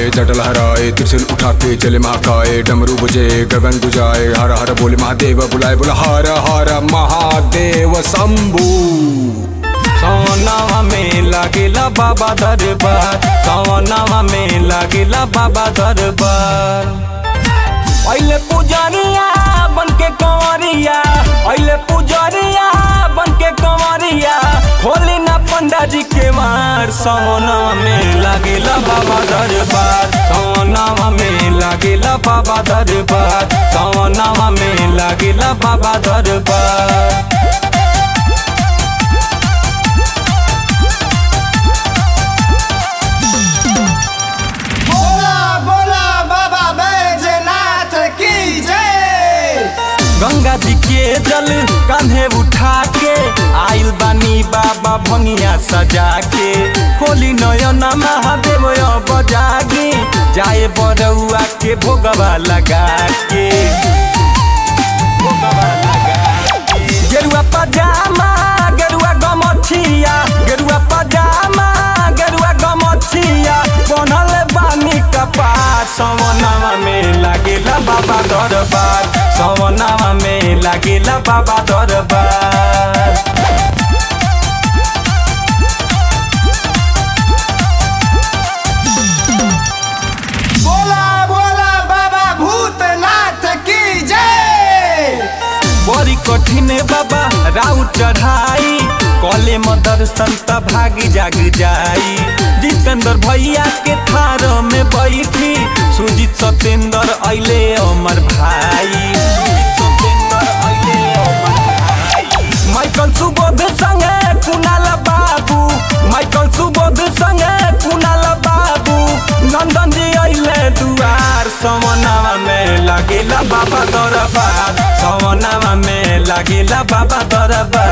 आए जटल हराए त्रिशूल उठा के चले महाकाय डमरू बुझे गगन गुजाए हर हर बोले महादेव बुलाए बोला हर हर महादेव शंभू सवनावा में लागेला बाबा दरबार सवनावा में लागेला बाबा दरबार पहले पुजरिया बन के कंवरिया पहले पुजरिया बन के कंवरिया खोली ना पंडा जी के मार सवनावा में लागेला बाबा दरबार सवनावा में लागेला बाबा दरबार सवनावा में लागेला बाबा दरबार बोला बोला बाबा बैजनाथ की जय गंगा जी के जल कांधे उठा के आइल बानी बाबा भंगिया सजा के खोली नयन महादेव बजागे जाए बरौआ के भोगवा लगा के भोगवा लगा के। गेरुआ पजामा गेरुआ गमछिया गेरुआ पजामा गेरुआ गमछिया बनल बानी कपार सवनावा में लागेला बाबा दरबार सवनावा में लागेला बाबा दरबार बोला बोला बाबा भूतनाथ की जय बड़ी कठिन बाबा राउ चढ़ाई कले में दर्शन त भागी जाग जाई जितेंद्र भैया के थार में बैठी सुजीत सत्येंद्र अइले अमर भाई सुजीत सत्येंद्र अइले अमर भाई माइकल सुबोध संगे कुणाल बाबू माइकल सुबोध संगे कुणाल बाबू नंदन जी अइले दुआर सवनावा में लागेला बाबा दरबार सवनावा में लागेला बाबा दरबार